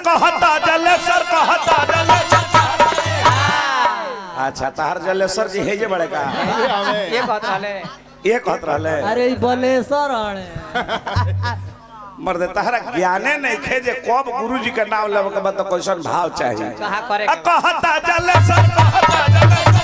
कहता जलेसर कहता जलेसर अच्छा तहार जलेसर जी हे जे बड़े का ये कहत रहले ये कहत रहले अरे ई बलेसर आणे मर्द तहरा ज्ञाने नहीं खे जे कब गुरु जी के नाम लेवे के बाद तो कैसन भाव चाहिए कहा करे आ कहता जलेसर कहता जलेसर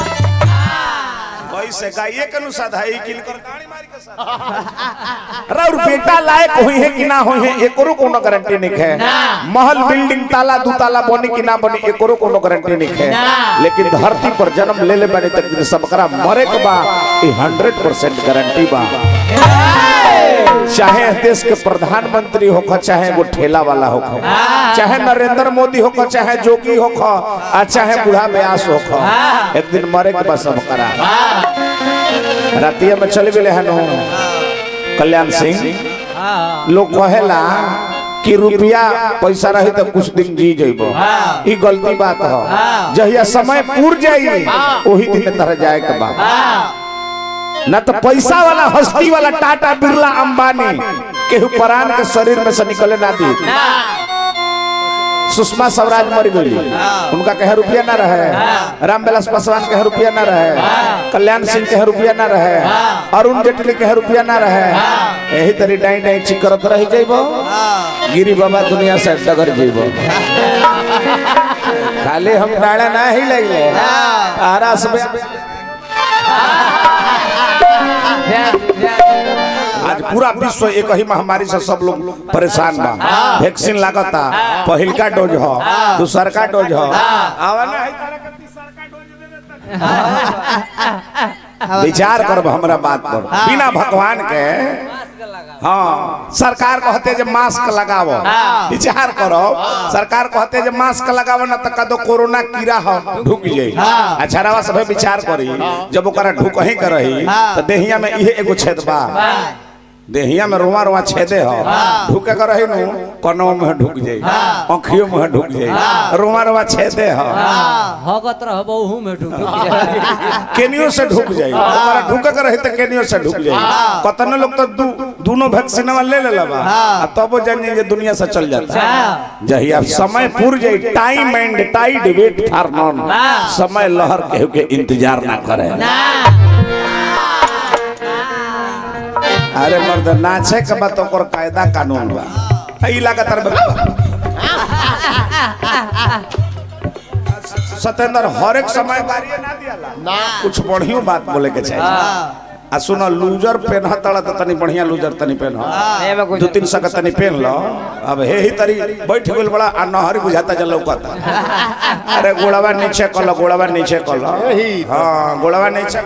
कैसे गाइए के अनुसार है किनकर गाड़ी मार के साथ और बेटा लायक हुई है कि ना हुई है एकरो कोनो गारंटी नहीं है महल बिल्डिंग ताला दू ताला बनी कि ना बनी एकरो कोनो गारंटी नहीं है लेकिन धरती पर जन्म ले ले बने तक सबकरा मरे के बा ई 100% गारंटी बा चाहे देश के प्रधानमंत्री होख चाहे वो ठेला वाला होख चाहे नरेंद्र मोदी होख चाहे जोगी होख आ चाहे बूढ़ा व्यास होख एक दिन मरे के बस सब करा रातिया में चल गए हनु कल्याण सिंह लोग कहेला कि रुपया पैसा रही तो कुछ दिन जी जेबो ई गलती बात हो जहिया समय पूर जाई वही दिन तरह जाए के बा न तो पैसा वाला हस्ती वाला टाटा बिरला अंबानी केहू परान के शरीर में से निकले ना दी सुषमा स्वराज मर गई उनका कहे रुपया ना रहे रामविलास पासवान कहे रुपया ना रहे कल्याण सिंह कहे रुपया ना रहे अरुण जेटली कहे रुपया ना रहे यही तरी डाई डाई चिकरत रह जाइबो गिरी बाबा दुनिया से डगर जाइबो खाली हम डाड़ा ना ही लगे आरा सब आज पूरा विश्व एक ही महामारी से सब लोग परेशान बा वैक्सीन लागता पहिलका डोज हो दूसरका डोज हो आवा ना है तारा के तीसरका डोज दे देता। विचार करब हमरा बात पर बिना भगवान के हाँ सरकार कहते जे मास्क लगावो विचार करो सरकार कहते जे मास्क लगावो ना तो कदो कोरोना कीड़ा हो ढुक जाई अच्छा रवा सब विचार करी जब ओकरा ढुक ही कर रही तो देहिया में इहे एगो छेद बा देहिया में रोवा रोवा छेदे हो ढुके कर रही नु कनो में ढुक जाई आँखियों में ढुक जाई रोवा रोवा छेदे हो हगत रह बहु में ढुक केनियो से ढुक जाई ओकरा ढुके कर रही तो केनियो से ढुक जाई कतने लोग तो दू, दोनों वैक्सीन ले ले लबा आ तब जान जाई जे दुनिया से चल जाता जही अब समय पूर जाई time and tide wait for none समय लहर केहू के इंतजार ना करे अरे मर्द नाचे के बाद ओकर कायदा कानून बा ई लगातार सत्येंद्र हर एक समय बारी ना दियाला कुछ बढ़ियो बात बोले के चाहिए आ सुनो लूजर पेन तड़ा तो तनी बढ़िया लूजर तनी पेन एमे कुछ दो तीन सौ का तनी पेन लो अब हे ही तरी बैठ गेल बड़ा आ नहरी बुझाता जल लौकता अरे गोड़वा नीचे कलो गोड़वा नीचे कलो हाँ गोड़वा नीचे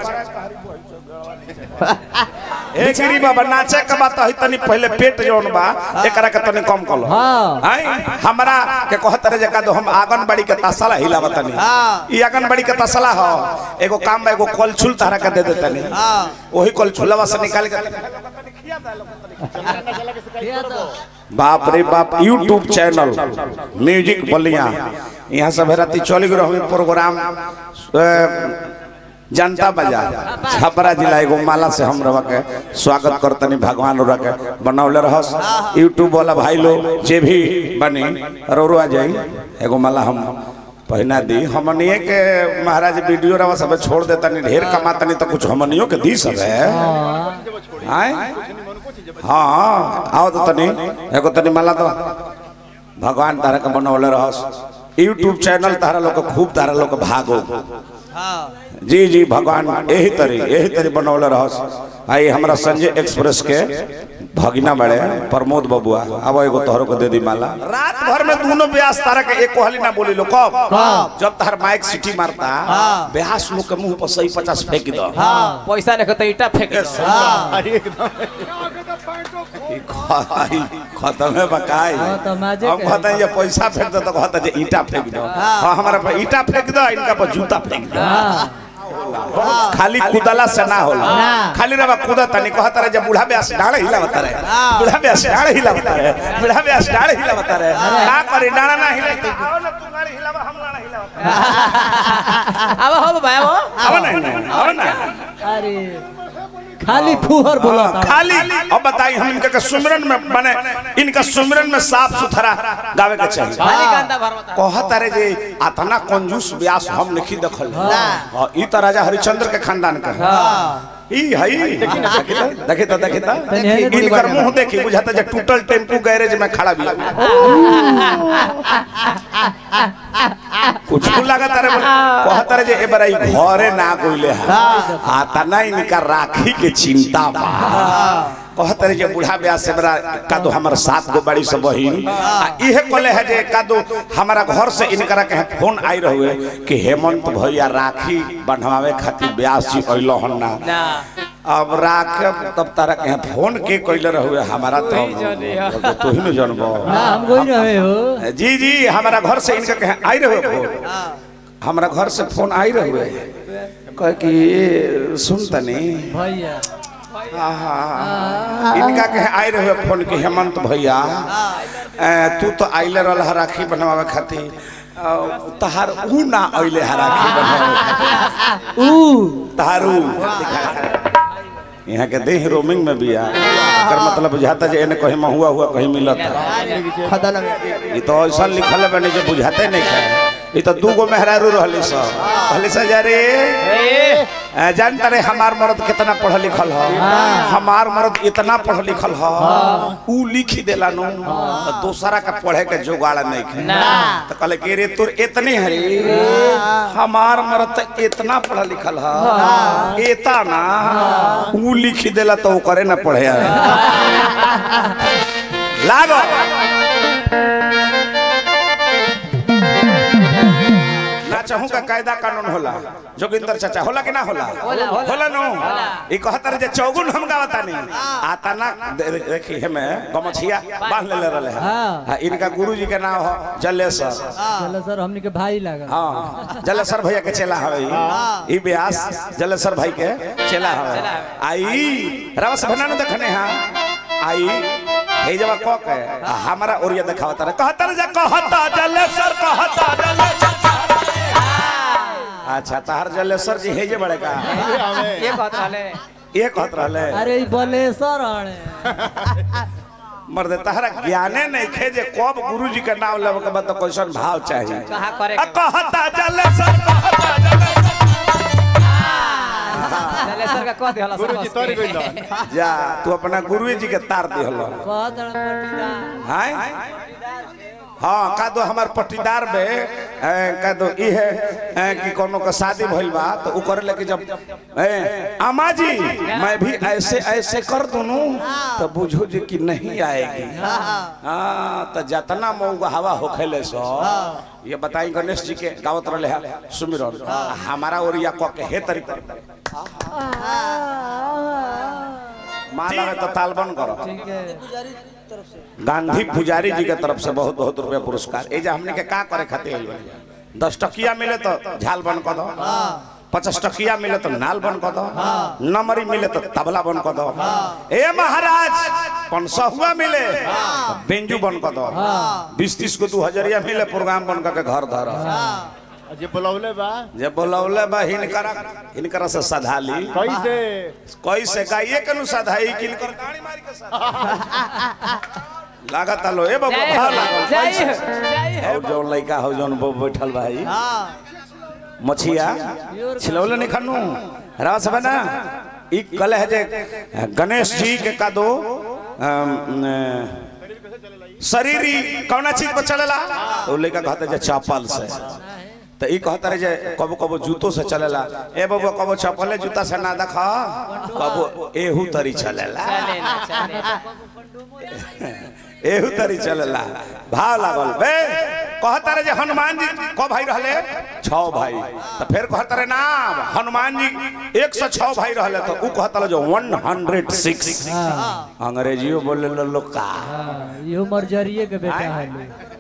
ए गिरी बाबा नाचे के बात है तनी पहले पेट जोन बा एकरा के तनी कम कलो हाँ। आई हमरा के कहत रे जका दो हम आंगनबाड़ी के तसला हिलावत तनी ई आंगनबाड़ी के तसला हो एगो काम बा एगो कलछुल तारा के दे दे तनी वही कलछुलवा से निकाल के बाप रे बाप यूट्यूब चैनल म्यूजिक बलिया यहाँ सब राती चल गए रही प्रोग्राम अ, जनता बाजार छपरा जिला एगो माला से हम रवा के स्वागत करतनी भगवान रवा के बनौले रहस यूट्यूब वाला भाई लोग जे भी बनी रोरो आ जाई एगो माला हम पहिना दी हमनिए के महाराज वीडियो रवा सब छोड़ देतनी ढेर कमातनी तो कुछ हमनियो के दी सब है आए हाँ आओ तो तनी एगो तनी माला तो भगवान तारा के बनौले रहस यूट्यूब चैनल तारा लोग के खूब तारा लोग के भागो जी जी भगवान यही तरी यही तरी बनौले रहस आई हमरा संजय एक्सप्रेस के भगिना बड़े प्रमोद बबुआ अब एगो तोहरो को दे दी माला रात भर में दोनों ब्यास तारा के एक कोहली ना बोली लो कब जब तार माइक सिटी मारता ब्यास लोग के मुंह पर सही पचास फेंक दो पैसा लेके तो ईटा फेंक दो। ई ख- ई खत्म है बकाई हाँ, तो मजे हम के कहते हैं ये पैसा फेंक दो तो कहता है जे ईटा फेंक दो हाँ हमारा पे ईटा फेंक दो इनका पर जूता फेंक दो खाली कुदला से ना होला खाली रवा कुदा तनी कहता रहे जब बूढ़ा ब्यास डाढ़ हिलावता रहे बूढ़ा ब्यास डाढ़ हिलावता रहे बूढ़ा ब्यास डाढ़ हिलावता रहे का करे डाढ़ ना हिले आओ ना तू गाड़ी हिलावा हम गाड़ी हिलावा अब हो बाबा वो आओ ना आओ ना अरे खाली फुहर बोला हाँ, खाली अब बताई हम इनका के सुमिरन में माने इनका सुमिरन में साफ सुथरा गावे के चाहिए खाली कांदा भरवता कहत रे जे अतना कंजूस व्यास हम नहीं देखल हाँ, ई त राजा हरिश्चंद्र के खानदान का है। ई हई देखी तो देखी तो तनी हेने थोड़ी इनकर बात मुंह देखी बुझाता जे टूटल टेम्पू गैरेज में खड़ा भी कुछ लागत रे कहत रे जे ए बरा ई घरे ना कोइले है आता ना इनका राखी के चिंता बा कहत रे जे बूढ़ा ब्याह से बड़ा कादो हमर सात गो बड़ी सब बहिन आ इहे कोले है जे कादो हमारा घर से इनकरा के फोन आई रहुए कि हेमंत भैया राखी बंधवावे खातिर ब्यास जी अइलो हन ना ना अब राख तब तारा के फोन के कइले रहुए हमारा तो नहीं जाने यार। तू ही न जानबो ना हम कोई रहे हो जी जी हमारा घर से इनका कहे आई रहे फोन हमारा घर से फोन आई रहे कह कि सुन तनी भैया आहा, इनका कहे आई रहे फोन कि हेमंत भैया ए, तू तो आइले रह राखी बनवावे खातिर अ, तहार ऊ ना आइले है राखी बनवावे खातिर। ऊ तहार ऊ यहाँ के देह रोमिंग में बिया एकर मतलब बुझाता जे एने कहीं हुआ हुआ कहीं मिलता ये तो ऐसा लिखल है बने जो बुझाते नहीं है ये तो दू गो मेहरारू रहली सब कहली सा जा रे ए ए, जानता रे हमार मर्द कितना पढ़ल लिखल ह हमार मर्द इतना पढ़ल लिखल ह ऊ लिख देला नु तो दूसरा का पढ़े के जुगाड़ नहीं है ना तो कहले कि रे तोर इतने हरे हमार मर्द तो इतना पढ़ल लिखल ह एता ना ऊ लिख देला तो वो करे ना पढ़े आवे लागो ना चाहूं का कायदा कानून होला जोगिंदर चाचा होला कि ना होला होला, होला। होला नो होला। ई कहतर जे चौगुन हम गावता नहीं आता ना दे- देखी हमें गमछिया बांध ले रहले हैं हाँ। हाँ, इनका गुरुजी के नाम हो जलेसर चलो सर हमने के भाई लगा हाँ जलेसर भैया के चेला हवे ई ई व्यास जलेसर भाई के चेला हवे आई रवस भना न देखने हां आई हे जब क के आ हमरा ओरिया देखावता रहे कहता रे जे कहता जलेसर कहता जलेसर अच्छा तहार जलेसर जी हे जे बड़े का ये कहत रहले ये कहत रहले अरे ई बलेसर आणे मर्द तहरा ज्ञाने नहीं खे जे कब गुरुजी के नाम लेब के बाद तो कैसन भाव चाहिए कहा करे आ कहता जलेसर कहता जलेसर चले सर का कह देला सर गुरुजी तर गइल जा तू अपना गुरुजी जी के तार दिहलो कहत रहे पटीदार हाय हाँ का दो हमार पट्टीदार में ए, का दो ई है ए, कि कोनो का शादी भइल बा तो उ करे लेके जब ए, अम्मा जी मैं भी ऐसे ऐसे कर दूनू तो बुझो जी कि नहीं आएगी हाँ तो जतना मऊ हवा होखेले सो ये बताई गणेश जी के गावत रहले है सुमिरन हमारा ओरिया क के हे तरीका मान लगे तो तालबन करो ठीक है गांधी पुजारी जी के तरफ से बहुत बहुत रुपया पुरस्कार ए जे हमने के का करे खातिर आइल बानी? दस टकिया मिले तो झाल बन कर दो पचास टकिया मिले तो नाल बन कर दो नमरी मिले तो तबला बन कर दो ए महाराज पंसहुआ मिले तो बेंजू बन कर दो बीस तीस को दू हजरिया मिले प्रोग्राम बन कर के घर धर जे बुलौले बा जे बोलौले बा हिनकरा हिनकरा से सधाली कैसे कैसे गाइए के नु सधाई किनकर गाड़ी मार के सधा लागत आलो ए बाबू जय भाव हो लागल जय कैसे? हो जय हो और जो लड़का हो जौन बो बैठल भाई मछिया छिलौले नहीं खानू रास बना ई कल है जे गणेश जी के का दो अम, न, शरीरी कौना चीज पर चलेला तो लड़का कहते जे चप्पल से तो ई कहता रहे जे कबो कबो जूतो से चलेला ए बाबू कबो चप्पले जूता से ना देखा कबो एहू तरी चलेला चले ना चले एहू तरी चलेला भाव लागल बे कहता रहे जे हनुमान जी को भाई रहले छह भाई तो फिर कहता रहे ना हनुमान जी एक सौ छह भाई रहले तो ऊ कहता रहे जो वन हंड्रेड सिक्स हाँ अंग्रेजियो बोले लो लोग का हाँ, इहो मर्जरिये के बेटा है लोग